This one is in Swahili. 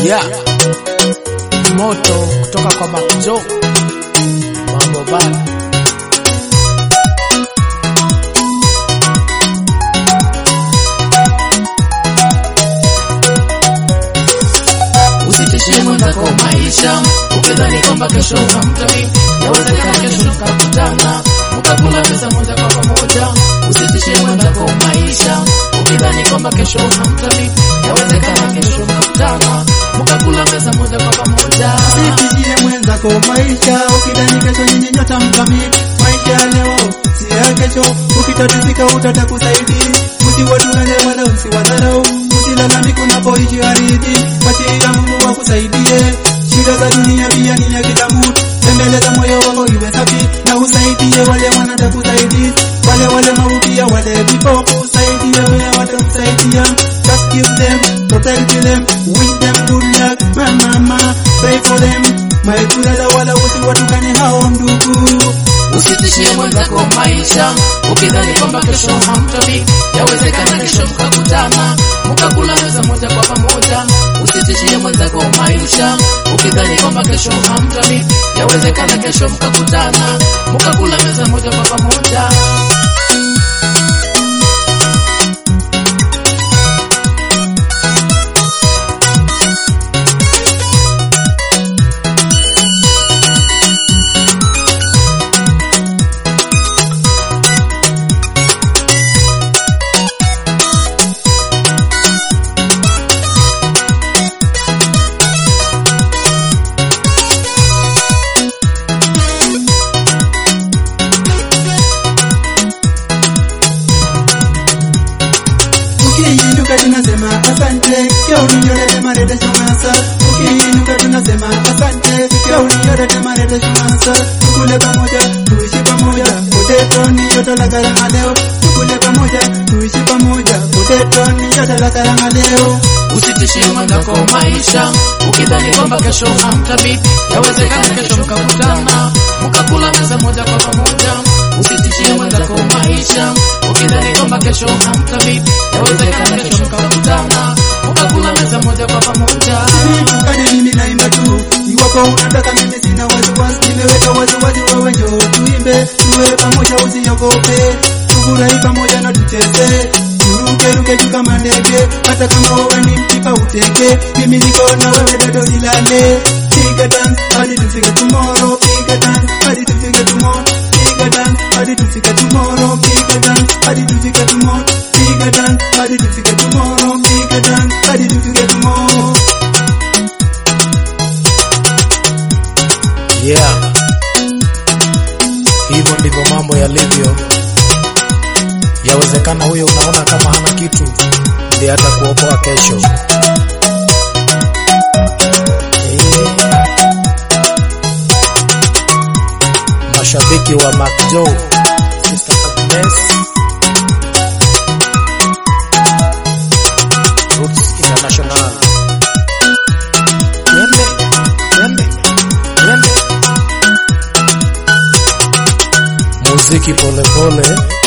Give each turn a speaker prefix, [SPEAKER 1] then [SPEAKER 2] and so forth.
[SPEAKER 1] Yeah. Moto kutoka kwa Makjo. Mambo bana.
[SPEAKER 2] Usitishie mwenzako maisha ukidhani kwamba kesho hamtani, yawezekana kesho mkakutana mkakula pesa moja kwa pamoja. Usitishie mwenzako maisha ukidhani kwamba kesho hamtani, yawezekana kesho mkakutana mkakula pesa moja kwa pamoja.
[SPEAKER 3] Sitishie mwenzako maisha ukidhani kesho nyinyi nyota mtamii. Maisha ya leo si ya kesho, ukitatizika utatakusaidia. Usiwadunane wala usiwadharau, usilalamike unapoishi ardhi. Wachia Mungu wakusaidie. Shida za dunia pia ni ya kila mtu. Tembeleza moyo wako iwe safi na usaidie wale wanatakusaidia. Wale wale mautia wale vipofu usaidie wale watakusaidia. Just give them, protect them, wish them good luck. Mama, pray for them. Maikula wala usiwatukane hao ndugu.
[SPEAKER 2] Usitishie mwenzako maisha ukidhani kwamba kesho hamtani, yawezekana kesho mkakutana mkakula meza moja kwa pamoja. Usitishie mwenzako maisha ukidhani kwamba kesho hamtani, yawezekana kesho mkakutana mkakula meza moja kwa pamoja.
[SPEAKER 3] Ukiinuka tunasema asante, ya uninyolete marete shumasa. Ukiinuka tunasema asante, ya uninyolete marete shumasa. Tukule pamoja, tuishi pamoja, potato ni joto la karanga leo. Tukule pamoja, tuishi pamoja, potato ni joto la karanga leo.
[SPEAKER 2] Usitishie mwenzako maisha ukidhani kwamba kesho hamtabi, yawezekana kesho mkakutana mkakula meza moja kwa pamoja. Usitishie mwenzako maisha ukidhani kwamba kesho hamtabi, yawezekana kesho mkakutana mkakula meza moja kwa pamoja.
[SPEAKER 3] Kani mimi naimba tu, iwapo unataka mimi sina wasiwasi, nimeweka wasiwasi wewe njoo tuimbe, tuwe pamoja usiogope, tufurahi pamoja na tucheze, turuke ruke juu kama ndege, hata kama wewe ni mpipa uteke, mimi niko na wewe bado silale. Piga dance hadi tufike tomorrow, piga dance hadi tufike tomorrow, piga dance hadi tufike tomorrow, piga dance hadi tufike tomorrow, piga dance hadi tufike tomorrow, piga dance hadi tufike tomorrow.
[SPEAKER 1] Yeah. Hivyo ndivyo mambo yalivyo. Yawezekana huyo unaona kama hana kitu ndiye hata kuokoa kesho. Eh. Mashabiki wa Mac Joe, Sister Agnes, Roots International. Twende, twende, twende. Muziki polepole pole.